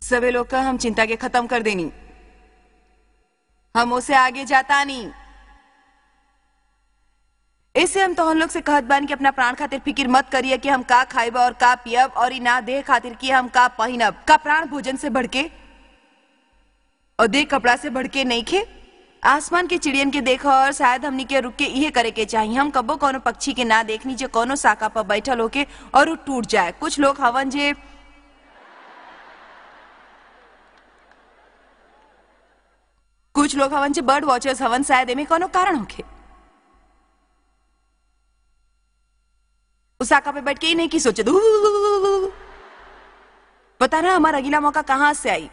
सभी लोग का हम चिंता के खत्म कर देनी हम उसे आगे जाता नहीं ऐसे हम तो हम लोग से कहत बानी कि अपना प्राण खातिर फिक्र मत करिए कि हम का खाइब और का पियब और ई ना देह खातिर कि हम का पहिनब का प्राण भोजन से बढ़ के और देह कपड़ा से बढ़ के नहीं खे आसमान के चिड़ियन के देखो और शायद हमनी के रुक के इहे करे के चाहिए हम कबो कोनो पक्षी के ना देखनी जो कोनो साका पर बैठल होके और वो टूट जाए कुछ लोग हवन जे कुछ लोग हवन जे बर्ड वॉचर्स हवन शायद एमे कोनो कारण होखे उस साका पे बैठ के ही नहीं की सोचे "ऊ-ऊ-ऊ-ऊ-ऊ-ऊ।" पता ना हमारा अगला मौका कहां से आई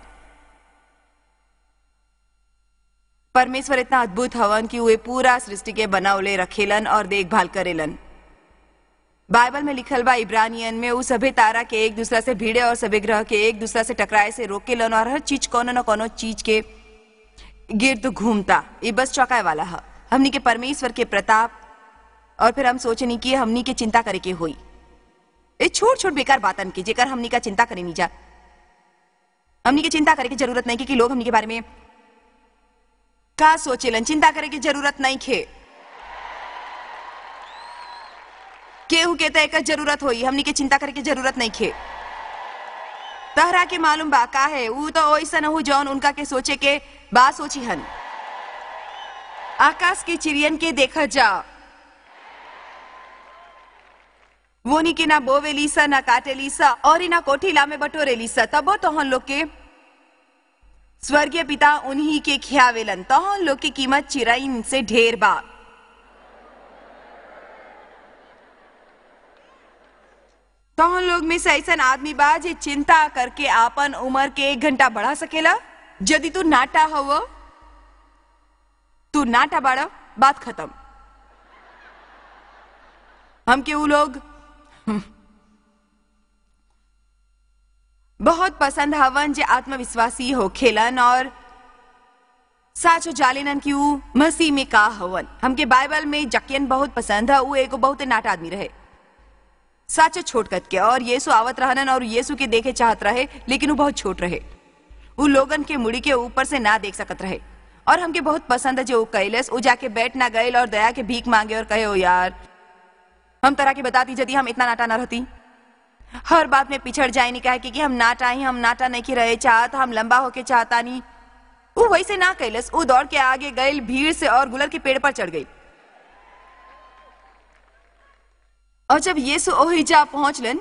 परमेश्वर इतना अद्भुत हवन कि वे पूरा सृष्टि के बनावले रखेलन और देखभाल करेलन बाइबल में लिखल बा इब्रानियन में उ सभे तारा के एक दूसरा से भिड़े और सभे ग्रह के एक दूसरा से टकराए से रोकेलन और हर चीज कोनो न कोनो चीज के गिर्द घूमता ये बस चौकाए वाला है हमनी के परमेश्वर के प्रताप और फिर हम सोचनी कि हमनी के चिंता करे के होई ए छोट छोट बेकार बातन के जेकर हमनी का चिंता करे नहीं जा हमनी के चिंता करे की जरूरत नहीं कि, कि लोग हमनी के बारे में का सोचेलन चिंता करे की जरूरत नहीं खे केहू के तो एक जरूरत होई हमनी के चिंता करे की जरूरत नहीं खे तहरा के मालूम बा का है ऊ तो ओइसा न हो जौन उनका के सोचे के बा सोची हन आकाश के चिड़ियन के देखा जा वो नी के ना बोवे लीसा ना काटे लीसा और ही ना कोठीला में बटोरे लीसा तबो तो हम लोग के स्वर्गीय पिता उन्हीं के खियावेलन तो हम लोग की कीमत चिराइन से ढेर बा तो हम लोग में से ऐसा आदमी बा जे चिंता करके आपन उम्र के एक घंटा बढ़ा सकेला यदि तू नाटा हो तू नाटा बाड़ा बात खत्म हम के ऊ लोग बहुत पसंद हवन जे आत्मविश्वासी हो खेलन और साचो जालेनन की ऊ मसीह में का हवन हमके बाइबल में जकियन बहुत पसंद है ऊ एगो बहुत नाट आदमी रहे साचो छोट कद के और यीशु आवत रहनन और यीशु के देखे चाहत रहे लेकिन वो बहुत छोट रहे ऊ लोगन के मुड़ी के ऊपर से ना देख सकत रहे और हमके बहुत पसंद है जो ऊ कैलस ऊ जाके बैठ ना गए और दया के भीख मांगे और कहे ओ यार हम तरह के बताती यदि हम इतना नाटा ना रहती हर बात में पिछड़ जाए नहीं कहे कि, कि हम नाटा ही हम नाटा नहीं की रहे चाहत हम लंबा होके चाहता नहीं वो वैसे ना कैलस वो दौड़ के आगे गई भीड़ से और गुलर के पेड़ पर चढ़ गई और जब यीशु ओहिजा पहुंचलन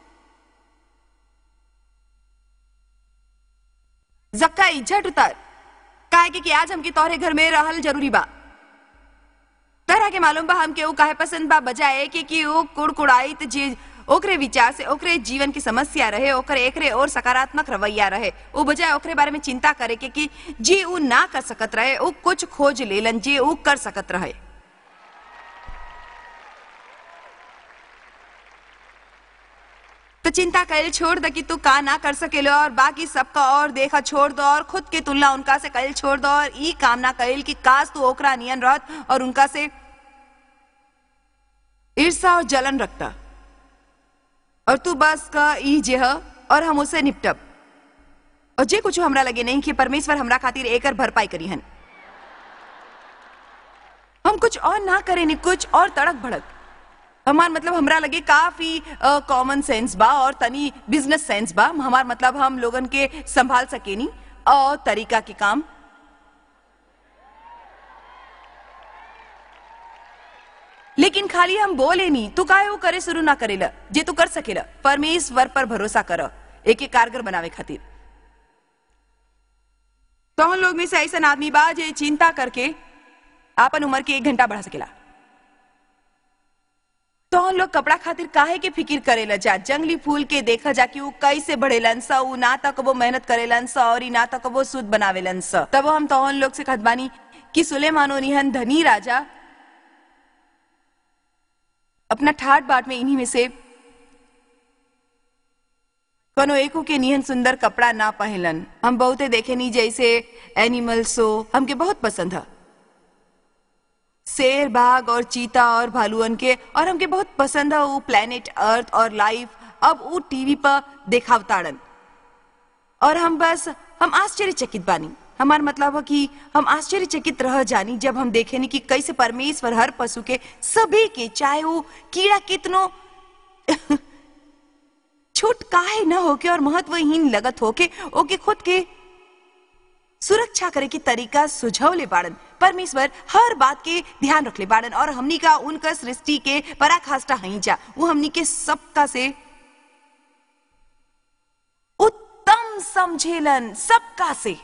जक्का इज्जत उतार काहे कि, कि आज हमके तोहरे घर में रहल जरूरी बा तरह के मालूम बा हमके ऊ काहे पसंद बा बजाए कि कि ऊ कुड़कुड़ाई त जे ओकरे विचार से ओकरे जीवन की समस्या रहे ओकरे एकरे और सकारात्मक रवैया रहे ऊ बजाय ओकरे बारे में चिंता करे के कि जे ऊ ना कर सकत रहे ऊ कुछ खोज लेलन जे ऊ कर सकत रहे तो चिंता कैल छोड़ द कि तू का ना कर सकेलो और बाकी सबका और देखा छोड़ दो और खुद की तुलना उनका से कैल छोड़ दो और ई कामना कैल कि काश तू ओकरा नियन रहत और उनका से ईर्षा और जलन रखता और तू बस का ई जेह और हम उसे निपटब और जे कुछ हमरा लगे नहीं कि परमेश्वर हमरा खातिर एकर भरपाई करी हन हम कुछ और ना करें नहीं कुछ और तड़क भड़क हमार मतलब हमरा लगे काफी कॉमन सेंस बा और तनी बिजनेस सेंस बा हमार मतलब हम लोगन के संभाल सकेनी और तरीका के काम लेकिन खाली हम बोले नहीं तू काहे वो करे शुरू ना करेला जे तू कर सकेला परमेश्वर पर भरोसा कर एक एक कारगर बनावे खातिर तो हम लोग में से ऐसा आदमी बा जे चिंता करके आपन उम्र के एक घंटा बढ़ा सकेला तो हम लोग कपड़ा खातिर काहे के फिकिर करेला जा जंगली फूल के देखा जा कि वो कैसे बढ़ेलन सा ऊ ना तक वो मेहनत करेलन सा और ना तक वो सूद बनावेलन सा तब हम तो हम लोग से खतबानी कि सुलेमानो निहन धनी राजा अपना ठाट बाट में इन्हीं में से कोनो एको के निहन सुंदर कपड़ा ना पहलन हम बहुते देखे नहीं जैसे एनिमल शो हमके बहुत पसंद है शेर बाघ और चीता और भालुअन के और हमके बहुत पसंद है वो प्लेनेट अर्थ और लाइफ अब वो टीवी पर देखावताड़न और हम बस हम आश्चर्यचकित बानी हमार मतलब है कि हम आश्चर्यचकित रह जानी जब हम देखेनी कि कैसे परमेश्वर हर पशु के सभी के चाहे वो कीड़ा कितनो छोट काहे न होके और महत्वहीन लगत होके ओके खुद के सुरक्षा करे के तरीका सुझाव ले बाड़न परमेश्वर हर बात के ध्यान रख ले बाड़न और हमनी का उनका सृष्टि के पराकाष्ठा हई जा वो हमनी के सबका से उत्तम समझेलन सबका से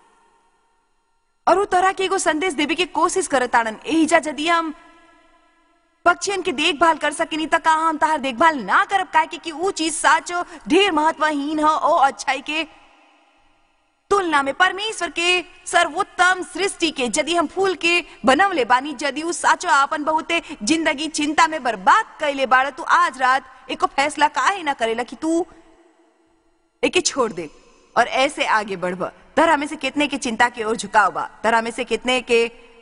और वो तरह के एगो संदेश देवे के कोशिश करताड़न एही जा यदि हम पक्षियन के देखभाल कर सकेनी त का हम तार देखभाल ना करब काहे कि, कि ऊ चीज साचो ढेर महत्वहीन ह ओ अच्छाई के तुलना में परमेश्वर के सर्वोत्तम सृष्टि के यदि हम फूल के बनवले बानी यदि ऊ साचो आपन बहुते जिंदगी चिंता में बर्बाद कैले बाड़ तू आज रात एको फैसला काहे ना करेला कि तू एके छोड़ दे और ऐसे आगे बढ़ब तरह में से कितने के चिंता की ओर झुकाव बा तरह में से कितने के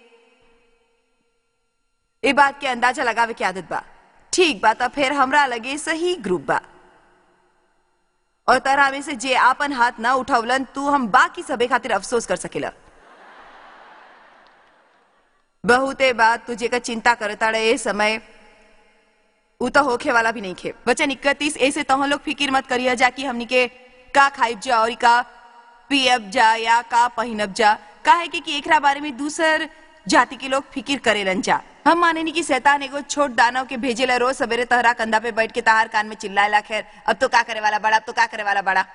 ए बात के अंदाजा लगावे की आदत बा ठीक बा त फिर हमरा लगे सही ग्रुप बा और तरह में से जे आपन हाथ ना उठवलन तू हम बाकी सबे खातिर अफसोस कर सकेला बहुते बात तुझे का चिंता करता रहे समय ऊ तो होखे वाला भी नहीं खे बचन इकतीस ऐसे तो हम लोग फिकिर मत करिया जा कि हमनी के का खाइब जा और का पियब जा या का पहिनब जा काहे कि, कि एकरा बारे में दूसर जाति के लोग फिकिर करेलन जा हम माने नहीं कि शैतान एगो छोट दानव के भेजेला रोज सवेरे तहरा कंधा पे बैठ के तहार कान में चिल्लाएला खैर अब तो का करे वाला बड़ा अब तो का करे वाला बड़ा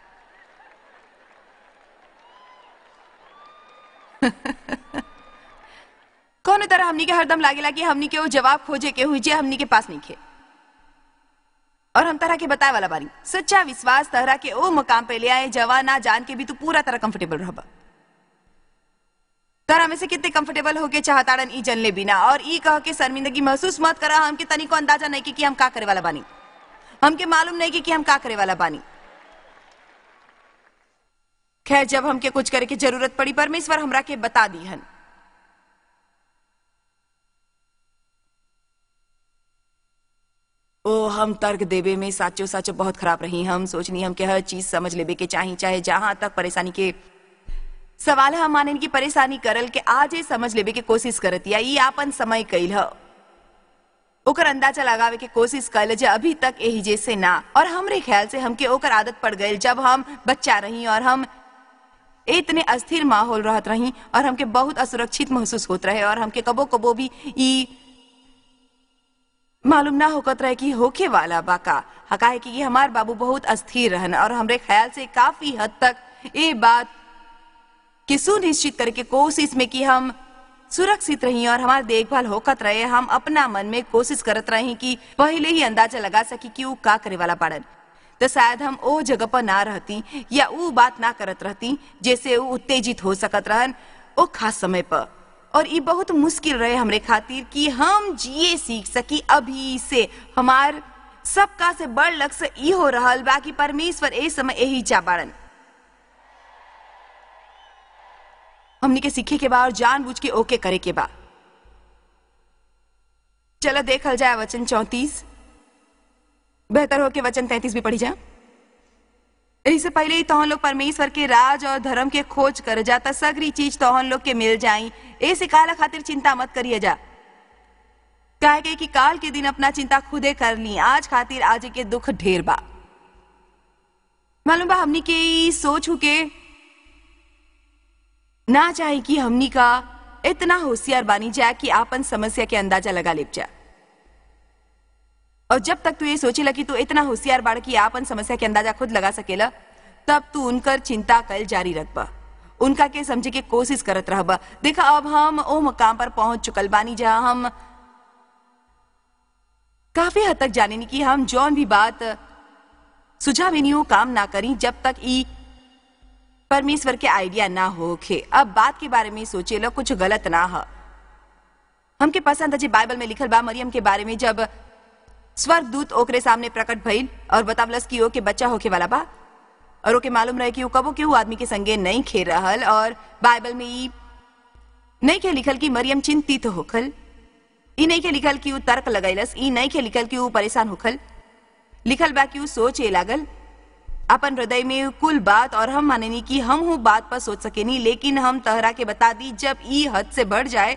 कौन तरह हमनी के हरदम लागेला कि हमनी के वो जवाब खोजे के हुई जे हमनी के पास नहीं खे और हम तरह के बताए वाला बारी सच्चा विश्वास तरह के ओ मकाम पे ले आए जवा ना जान के भी तू पूरा तरह कंफर्टेबल रहबा तरह में से कितने कंफर्टेबल होके चाहताड़न ई जनले बिना और ई कह के शर्मिंदगी महसूस मत करा हमके तनिको अंदाजा नहीं कि, कि हम का करे वाला बानी हमके मालूम नहीं कि, कि हम का करे वाला बानी खैर जब हमके कुछ करे के जरूरत पड़ी परमेश्वर हमरा के बता दी हन ओ हम तर्क देवे में साचो साचो बहुत खराब रही हम सोचनी हम के हर चीज समझ लेवे के चाही चाहे जहां तक परेशानी के सवाल है हम माने की परेशानी करल के आज ही समझ लेवे के कोशिश करत या ई आपन समय कैल ह ओकर अंदाजा लगावे के कोशिश कैल जे अभी तक यही जैसे ना और हमरे ख्याल से हमके ओकर आदत पड़ गई जब हम बच्चा रही और हम इतने अस्थिर माहौल रहत रही और हमके बहुत असुरक्षित महसूस होत रहे और हमके कबो कबो भी ई मालूम ना होकत रहे कि होखे वाला बाका हकाहे कि हमार बाबू बहुत अस्थिर रहन और हमरे ख्याल से काफी हद तक ये बात कि सुनिश्चित करे के कोशिश में कि हम सुरक्षित रही और हमार देखभाल होकत रहे हम अपना मन में कोशिश करत रही कि पहले ही अंदाजा लगा सकी कि वो का करे वाला पड़न तो शायद हम ओ जगह पर ना रहती या वो बात ना करत रहती जैसे वो उत्तेजित हो सकत रहन ओ खास समय पर और ये बहुत मुश्किल रहे हमरे खातिर कि हम जिए सीख सकी अभी से हमार सबका से बड़ लक्ष्य ई हो रहल बा कि परमेश्वर ए समय यही चाबाड़न हमनी के सीखे के बा और जानबूझ के ओके करे के बा चलो देखल जाए वचन चौतीस बेहतर हो के वचन तैतीस भी पढ़ी जा इससे पहले ही तोहन लोग परमेश्वर के राज और धर्म के खोज कर जाता सगरी चीज तोहन लोग के मिल जाई ऐसे काला खातिर चिंता मत करिए जा काहे के कि काल के दिन अपना चिंता खुदे कर ली आज खातिर आज के दुख ढेर बा मालूम बा हमनी के ई सोच हु के ना चाहे कि हमनी का इतना होशियार बानी जा कि आपन समस्या के अंदाजा लगा लेप जा और जब तक तू ये सोचेला कि तू इतना होशियार बाड़ कि आपन समस्या के अंदाजा खुद लगा सकेला तब तू उनकर चिंता कल जारी रखबा उनका के समझे के कोशिश करत रहबा देखा अब हम ओ मकाम पर पहुंच चुकल बानी जहां हम काफी हद तक जाने कि हम जौन भी बात सुझाव इनियो काम ना करी जब तक ई परमेश्वर के आइडिया ना होखे अब बात के बारे में सोचे लो कुछ गलत ना हो हमके पसंद है जी बाइबल में लिखल बा मरियम के बारे में जब स्वर्गदूत ओकरे सामने प्रकट भइल और बतावलस कि ओके बच्चा होके वाला बा और ओके मालूम रहे कि वो कबो के वो आदमी के संगे नहीं खे रहल और बाइबल में ई नहीं के लिखल कि मरियम चिंतित होखल ई नहीं के लिखल कि वो तर्क लगैलस ई नहीं के लिखल कि वो परेशान होखल लिखल बा कि वो सोचे लागल अपन हृदय में कुल बात और हम मानेनी कि हम हूँ बात पर सोच सकेनी लेकिन हम तहरा के बता दी जब ई हद से बढ़ जाए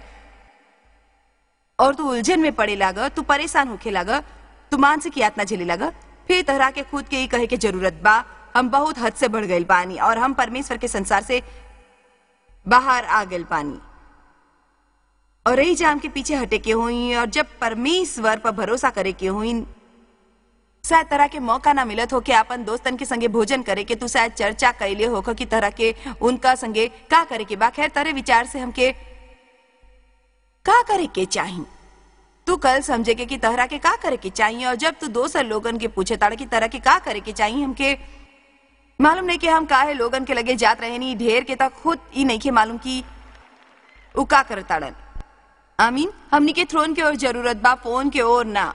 और तू उलझन में पड़े लाग तू परेशान होखे लाग तू मानसिक यातना झेले लाग फिर तहरा के खुद के ही कहे के जरूरत बा हम बहुत हद से बढ़ गए पानी और हम परमेश्वर के संसार से बाहर आ गए पानी और रही जाम के पीछे हटे के हुई और जब परमेश्वर पर भरोसा करे के हुई शायद तरह के मौका ना मिलत हो कि अपन दोस्तन के संगे भोजन करे के तू शायद चर्चा कैले हो कि तरह के उनका संगे का करे के बा खैर तरह विचार से हमके का करे के चाही तू कल समझे के कि तहरा के का करे के चाहिए और जब तू दोसर लोगन के पूछे ताड़ा कि तरह के का करे के चाहिए हमके मालूम नहीं कि हम काहे लोगन के लगे जात रहे नहीं ढेर के तक खुद ही नहीं के मालूम कि उ का कर ताड़न आमीन हमनी के थ्रोन के ओर जरूरत बा फोन के ओर ना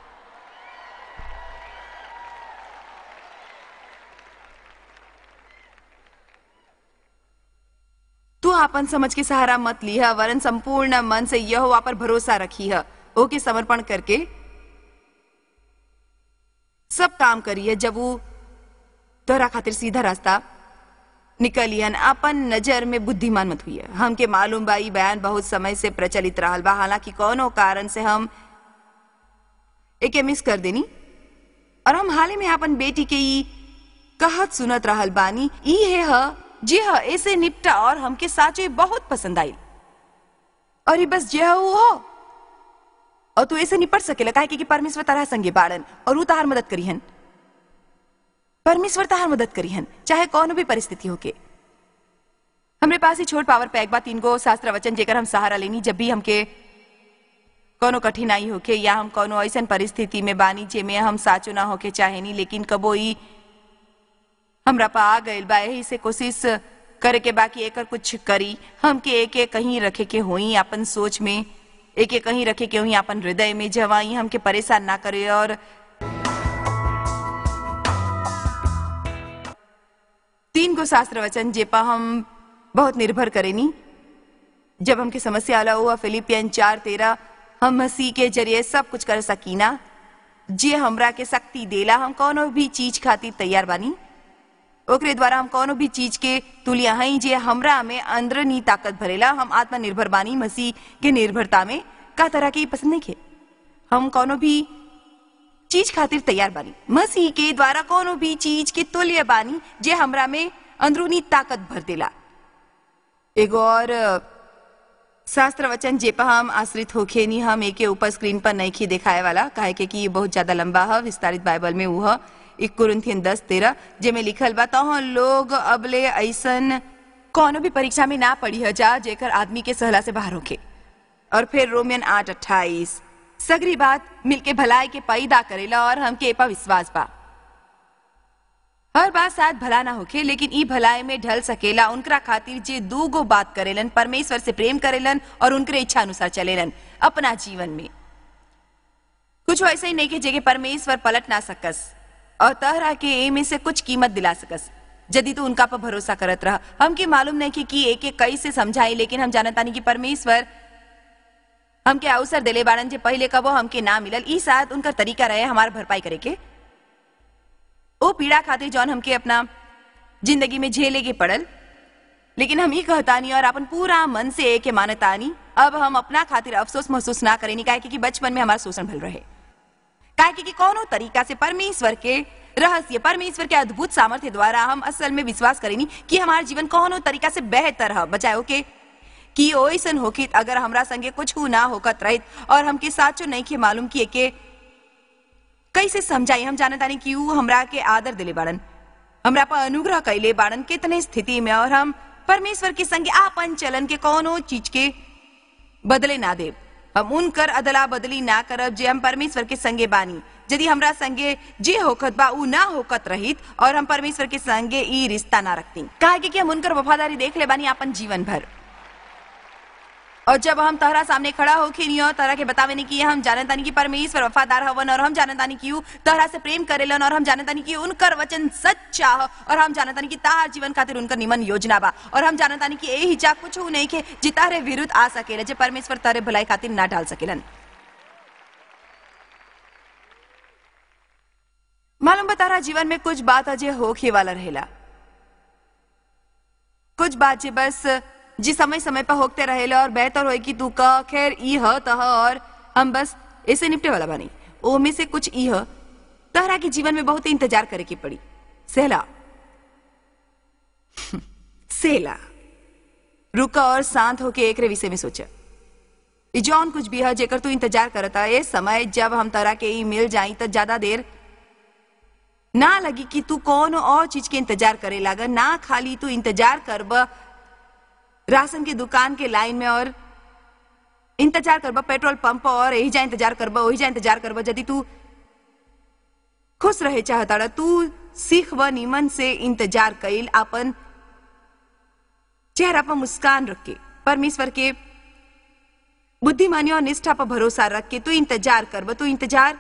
तू आपन समझ के सहारा मत लिया वरन संपूर्ण मन से यह पर भरोसा रखी है ओके समर्पण करके सब काम करिए जब वो तोरा खातिर सीधा रास्ता निकलियन अपन नजर में बुद्धिमान मत हुई हमके मालूम बा ई बयान बहुत समय से प्रचलित रहल बा हालांकि कोनो कारण से हम एके मिस कर देनी और हम हाल ही में अपन बेटी के ई कहत सुनत रहल बानी ई है ह जी हाँ ऐसे निपटा और हमके साचो बहुत पसंद आई और ये बस जे हो हो और तू ऐसे निपट सकेला काहे कि परमेश्वर तरह संगे बाड़न और ऊ तहार मदद करीहन परमेश्वर तहार मदद करीहन चाहे कौन भी परिस्थिति होके हमरे पास ही छोट पावर पैक बा तीन गो शास्त्र वचन जेकर हम सहारा लेनी जब भी हमके कोनो कठिनाई होके या हम कोनो ऐसन परिस्थिति में बानी जेमे हम साचो ना होके चाहेनी लेकिन कबो ई हमरा पा आ गइल बा यही से कोशिश करे के बाकी एकर कुछ करी हमके एक एक कहीं रखे के होई अपन सोच में एक एक कहीं रखे के होई अपन हृदय में जवाई हमके परेशान ना करे और तीन गो शास्त्र वचन जे पा हम बहुत निर्भर करेनी जब हमके समस्या आला हुआ फिलिपियन चार तेरह हम मसीह के जरिए सब कुछ कर सकीना जे हमरा के शक्ति देला हम कोनो भी चीज खातिर तैयार बानी ओकरे द्वारा हम कोनो भी चीज के तुलिया हई जे हमरा में अंदरनी ताकत भरेला हम आत्मनिर्भर बानी मसीह के निर्भरता में का तरह के ई पसंद नहीं के हम कोनो भी चीज खातिर तैयार बानी मसीह के द्वारा कोनो भी चीज के तुल्य बानी जे हमरा में अंदरूनी ताकत भर देला एगो और अ, शास्त्र वचन जे पर हम आश्रित होखे नी हम एके ऊपर स्क्रीन पर नहीं खी दिखाए वाला काहे के कि ये बहुत ज्यादा लंबा है विस्तारित बाइबल में वो है एक कुरिन्थियन दस तेरह जेमे लिखल बा तो लोग अबले ऐसन कोनो भी परीक्षा में ना पढ़ी है जा जेकर आदमी के सहला से बाहर होके और फिर रोमियन आठ अट्ठाईस सगरी बात मिलके भलाई के पैदा करेला और हमके एपा विश्वास बा हर बात शायद भला ना होखे लेकिन ई भलाई में ढल सकेला उनकरा खातिर जे दू गो बात करेलन परमेश्वर से प्रेम करेलन और उनके इच्छा अनुसार चलेलन अपना जीवन में कुछ ऐसे ही नहीं के जेके परमेश्वर पलट ना सकस और तहरा के ए में से कुछ कीमत दिला सकस यदि तू उनका पर भरोसा करत रहा हमके मालूम नहीं कि, कि एक एक कई से समझाई लेकिन हम जानत तानी कि परमेश्वर हमके अवसर दिले बाड़न जे पहले कबो हमके ना मिलल ई शायद उनका तरीका रहे हमार भरपाई करे के ओ पीड़ा खातिर जौन हमके अपना जिंदगी में झेले के पड़ल लेकिन हम ही कहतानी और अपन पूरा मन से एक मानतानी अब हम अपना खातिर अफसोस महसूस ना करेनी काहे कि बचपन में हमारा शोषण भल रहे काहे कि कोनो तरीका से परमेश्वर के रहस्य परमेश्वर के अद्भुत सामर्थ्य द्वारा हम असल में विश्वास करेनी कि हमारा जीवन कोनो तरीका से बेहतर है बचाए होके कि ओइसन होकित अगर हमरा संगे कुछ ना होकत रहित और हमके साचो नहीं के मालूम किए के कैसे समझाई हम जानत तानी कि ऊ हमरा के आदर दिले बाड़न हमरा पर अनुग्रह कैले बाड़न कितने स्थिति में और हम परमेश्वर के संगे आपन चलन के कोनो चीज के बदले ना देव हम उनकर अदला बदली ना करब जे हम परमेश्वर के संगे बानी यदि हमरा संगे जे होकत बा ऊ ना होकत रहित और हम परमेश्वर के संगे ई रिश्ता ना रखती काहे कि हम उनकर वफादारी देख ले बानी अपन जीवन भर और जब हम तहरा सामने खड़ा होके नहीं तरह के बतावे नहीं कि हम जानत तानी कि परमेश्वर वफादार हवन और हम जानत तानी कि ऊ तहरा से प्रेम करेलन और हम जानत तानी कि उनकर वचन सच्चा ह और हम जानत तानी कि तार जीवन खातिर उनकर निमन योजना बा और हम जानत तानी कि एही जा कुछ नहीं के जे तारे विरुद्ध आ सकेला जे परमेश्वर तारे भलाई खातिर ना डाल सकेलन मालूम बता रहा जीवन में कुछ बात अजय होखे वाला रहेला कुछ बात जे बस जी समय समय पर होते रहेला और बेहतर होए कि तू कह खैर ई ह तह और हम बस ऐसे निपटे वाला बानी ओ में से कुछ ई ह तहरा के जीवन में बहुत इंतजार करे की पड़ी सेला सेला रुका और शांत होके एक रे विषय में सोचा ई जौन कुछ भी है जेकर तू इंतजार करता है समय जब हम तरह के ई मिल जाई तो ज्यादा देर ना लगी कि तू कौन और चीज के इंतजार करे लागा ना खाली तू इंतजार करब राशन की दुकान के लाइन में और इंतजार करब पेट्रोल पंप और यही जा इंतजार करब वही जा इंतजार करब यदि तू खुश रहे चाहता तू सीख व नीमन से इंतजार कईल अपन चेहरा पर मुस्कान रख के परमेश्वर के बुद्धिमानी और निष्ठा पर भरोसा रख के तू इंतजार करब तू इंतजार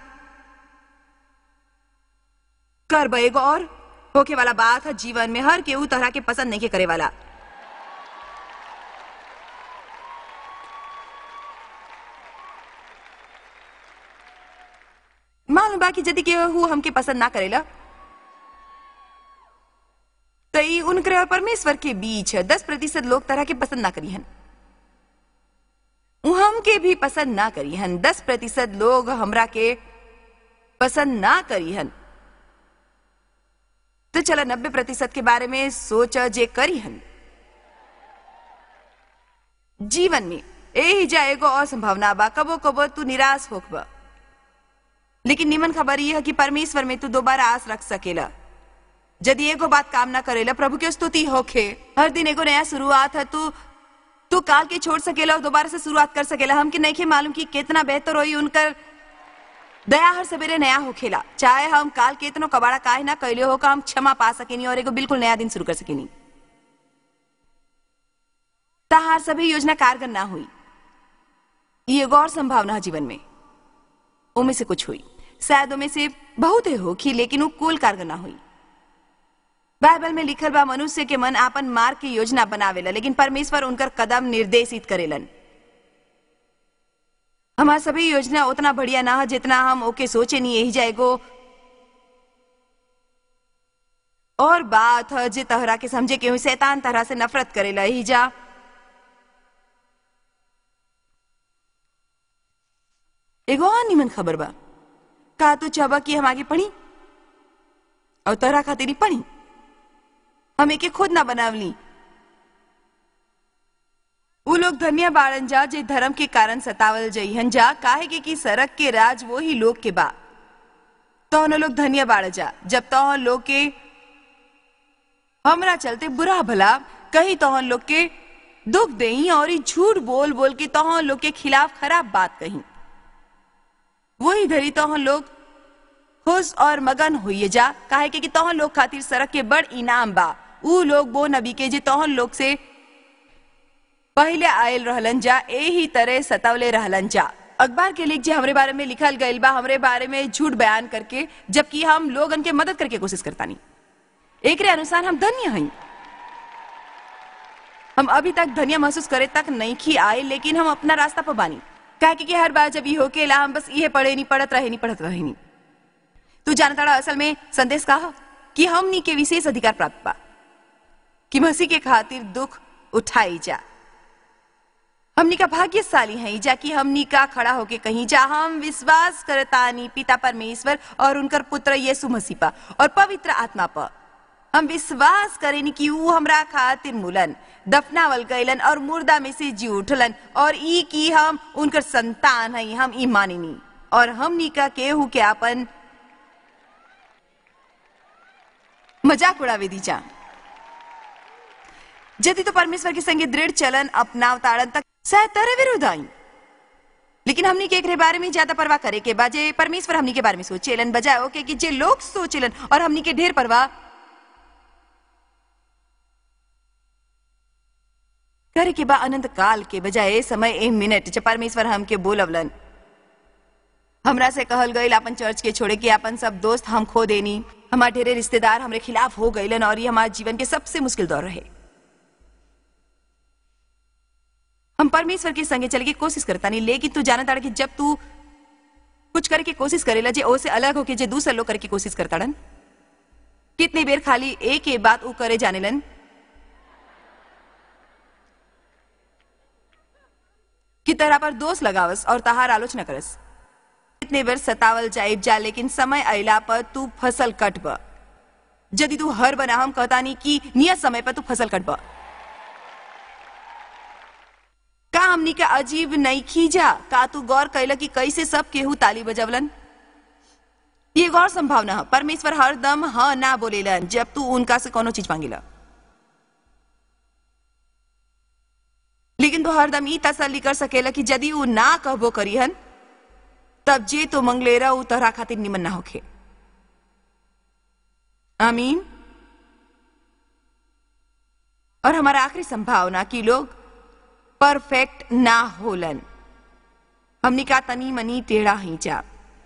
कर एगो और होके वाला बात है जीवन में हर केहू तरह के पसंद नहीं के करे वाला मालूम बा कि यदि केहू हमके पसंद ना करेला तो ई उनकरे और परमेश्वर के बीच है दस प्रतिशत लोग तरह के पसंद ना करी हन उ हमके भी पसंद ना करी हन दस प्रतिशत लोग हमरा के पसंद ना करी हन तो चला नब्बे प्रतिशत के बारे में सोच जे करी हन जीवन में यही जाएगो और संभावना बा कबो कबो तू निराश होखबा लेकिन निमन खबर यह है कि परमेश्वर में तू दोबारा आस रख सकेला यदि एगो बात काम ना करेला प्रभु की स्तुति होखे हर दिन एगो नया शुरुआत है तू तू काल के छोड़ सकेला और दोबारा से शुरुआत कर सकेला हमके नहीं के मालूम कि कितना बेहतर होई उनकर दया हर सवेरे नया होखेला चाहे हम काल के इतनो कबाड़ा काहे ना कैले हो का हम क्षमा पा सकेनी और एगो बिल्कुल नया दिन शुरू कर सकेनी ताहार सभी योजना कारगर ना हुई ये एगो और संभावना है जीवन में उनमें से कुछ हुई शायद उनमें से बहुत है होखी लेकिन वो कुल कारगर ना हुई बाइबल में लिखल बा मनुष्य के मन आपन मार्ग की योजना बनावेला लेकिन परमेश्वर उनकर कदम निर्देशित करेलन हमार सभी योजना उतना बढ़िया ना है जितना हम ओके सोचे नहीं यही जाएगो और बात है जे तहरा के समझे के शैतान तरह से नफरत करेला ही जा एगो और निमन खबर बा का तू चाहबा कि हम आगे पढ़ी और तोहरा खातिर ही पढ़ी हम एके खुद ना बनावली उ लोग धनिया बाड़न जा जे धर्म के कारण सतावल जइहन जा काहे के कि सड़क के राज वो ही लोग के बा तोहन लोग धनिया बाड़ जा जब तोहन लोग के हमरा चलते बुरा भला कहीं तोहन लोग के दुख देही और ई झूठ बोल बोल के तोहन लोग के खिलाफ खराब बात कही वही धरी तोहन लोग खुश और मगन होइए जा काहे के कि तोहन लोग खातिर सड़क के बड़ इनाम बा ऊ लोग वो नबी के जे तोहन लोग से पहले आयल रहलन जा यही तरह सतावले रहलन जा अखबार के लिख जे हमरे बारे में लिखल गइल बा हमरे बारे में झूठ बयान करके जबकि हम लोगन के मदद करके कोशिश करतानी एकरे अनुसार हम धन्य हई हम अभी तक धन्य महसूस करे तक नहीं खी आए लेकिन हम अपना रास्ता पर बानी काहे कि हर बार जब ये होके ला हम बस ये पढ़े नहीं पढ़त रहे नहीं पढ़त रहे नहीं तू जानता असल में संदेश का कि हमनी के विशेष अधिकार प्राप्त बा कि मसीह के खातिर दुख उठाई जा हमनी का भाग्यशाली है जा कि हमनी का खड़ा होके कहीं जा हम विश्वास करतानी पिता परमेश्वर और उनकर पुत्र यीशु मसीह पा और पवित्र आत्मा पर हम विश्वास करेनी कि ऊ हमरा खातिर मुलन दफनावल गईलन और मुर्दा में से जी उठलन और ई की हम उनकर संतान है हम ई मानिनी और हमनी का केहू के आपन मजाक उड़ावे दी जा यदि तो परमेश्वर के संगे दृढ़ चलन अपनाव ताड़न तक शायद तरह विरुद्ध आई लेकिन हमनी के एकरे बारे में ज्यादा परवाह करे के बाजे परमेश्वर हमनी के बारे में सोचेलन बजाय ओके कि जे लोग सोचेलन और हमनी के ढेर परवाह करे के बा अनंत काल के बजाय समय ए मिनट जब परमेश्वर हमके बोलवलन हमरा से कहल गईल अपन चर्च के छोड़े के अपन सब दोस्त हम खो देनी हमार ढेरे रिश्तेदार हमरे खिलाफ हो गईलन और ये हमारे जीवन के सबसे मुश्किल दौर रहे हम परमेश्वर के संगे चले की कोशिश करता नहीं लेकिन तू जानता कि जब तू कुछ करे के कोशिश करेला जे ओसे अलग होके जे दूसरे लोग करे के कोशिश करताड़न कितनी बेर खाली एक ही बात ऊ करे जानेलन कि तरह पर दोष लगावस और तहार आलोचना करस कितने बेर सतावल जाइब जा लेकिन समय अइला पर तू फसल कटब यदि तू हर बना हम कहतानी कि नियत समय पर तू फसल कटब का हमनी के अजीब नहीं खींचा का तू गौर कैला कि कैसे सब केहू ताली बजवलन ये गौर संभावना है परमेश्वर हरदम हाँ ना बोलेलन जब तू उनका से कोनो चीज मांगेला लेकिन तू हरदम ई तसल्ली कर सकेला कि यदि ऊ ना कहबो करीहन तब जे तो मंगलेरा ऊ तोहरा खातिर निमन ना होखे आमीन और हमारा आखिरी संभावना कि लोग परफेक्ट ना होलन हमनी का तनी मनी टेढ़ा ही जा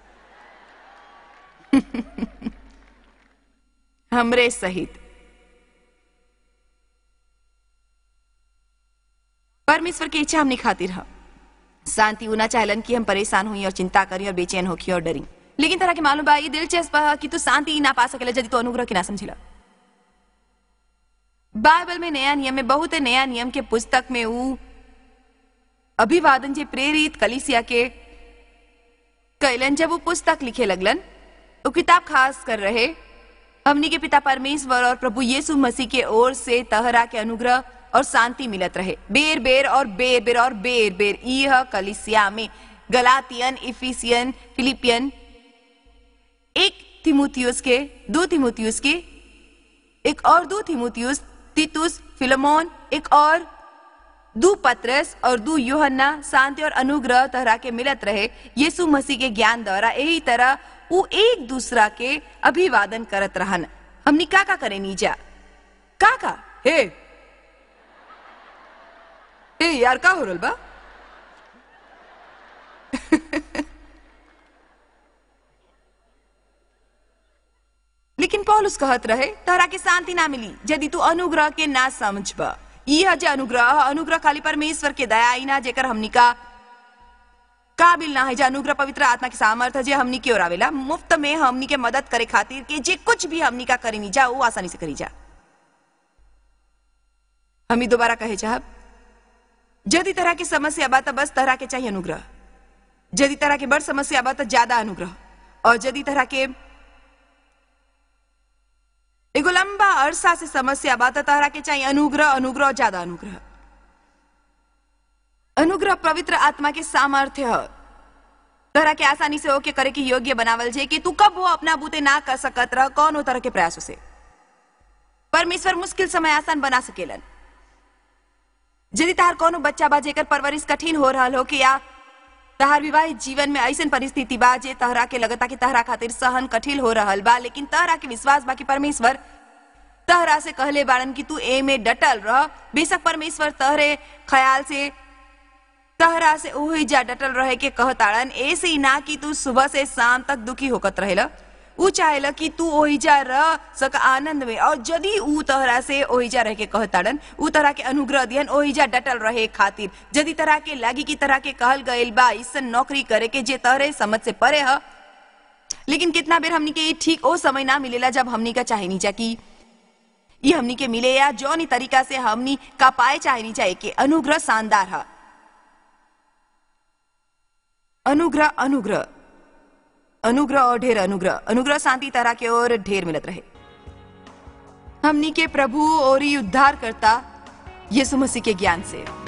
हमरे सहित परमेश्वर की इच्छा हमने खातिर है शांति होना चाहलन कि हम परेशान हुई और चिंता करी और बेचैन होखी और डरी लेकिन तरह के मालूम बा ये दिलचस्प है कि तू शांति ही ना पा सकेला यदि तू अनुग्रह के ना समझेला बाइबल में नया नियम में बहुत नया नियम के पुस्तक में ऊ अभिवादन जे प्रेरित कलिसिया के कैलन जब वो पुस्तक लिखे लगलन वो किताब खास कर रहे हमनी के पिता परमेश्वर और प्रभु यीशु मसीह के ओर से तहरा के अनुग्रह और शांति मिलत रहे बेर बेर और बेर बेर और बेर बेर यह कलिसिया में गलातियन इफिसियन फिलिपियन एक तिमुथियुस के दो तिमुथियुस के एक और दो तिमुथियुस तीतुस फिलमोन एक और दू पत्रस और दू योहन्ना शांति और अनुग्रह तरह के मिलत रहे यीशु मसीह के ज्ञान द्वारा यही तरह वो एक दूसरा के अभिवादन करत रहन हमनी का का करे नीजा का का हे ए यार का हो रहल बा लेकिन पौलुस कहत रहे तहरा के शांति ना मिली यदि तू अनुग्रह के ना समझब यह जे अनुग्रह अनुग्रह खाली परमेश्वर के दया आई ना जेकर हमनी का काबिल ना है जे अनुग्रह पवित्र आत्मा के सामर्थ्य जे हमनी के ओर आवेला मुफ्त में हमनी के मदद करे खातिर के जे कुछ भी हमनी का करी जा वो आसानी से करी जा हम ही दोबारा कहे चाहब यदि तरह की समस्या बा तो बस तरह के चाहिए अनुग्रह यदि तरह के बड़ समस्या बा तो ज्यादा अनुग्रह और यदि तरह के एगो लंबा अरसा से समस्या बा तो तरह के चाहिए अनुग्रह अनुग्रह और ज्यादा अनुग्रह अनुग्रह पवित्र आत्मा के सामर्थ्य है तरह के आसानी से ओके करे के योग्य बनावल जे कि तू कब वो अपना बूते ना कर सकत रह कौन हो तरह के प्रयासों से परमेश्वर मुश्किल समय आसान बना सकेलन यदि तहार कोनो बच्चा बा जेकर परवरिश कठिन हो रहा हो कि या तहार विवाहित जीवन में ऐसन परिस्थिति बा जे तहरा के लगता कि तहरा खातिर सहन कठिन हो रहल बा लेकिन तहरा के विश्वास बा कि परमेश्वर तहरा से कहले बाड़न कि तू ए में डटल रह बेशक परमेश्वर तहरे ख्याल से तहरा से ओही जा डटल रहे के कहताड़न ऐसे ही ना कि तू सुबह से शाम तक दुखी होकत रहेला ऊ चाहेला कि तू ओहिजा रह सक आनंद में और यदि ऊ तहरा से ओहिजा रह के कहताड़न ऊ तरह के अनुग्रह दियन ओहिजा डटल रहे खातिर यदि तरह के लागी की तरह के कहल गइल बा इससे नौकरी करे के जे तहरे समझ से परे ह लेकिन कितना बेर हमनी के ये ठीक ओ समय ना मिलेला जब हमनी का चाहे नीचा की ये हमनी के मिले या जौनी तरीका से हमनी का पाए चाहे नीचा के अनुग्रह शानदार है अनुग्रह अनुग्रह अनुग्रह और ढेर अनुग्रह अनुग्रह शांति तरह के और ढेर मिलत रहे हमनी के प्रभु और ही उद्धार करता यीशु मसीह के ज्ञान से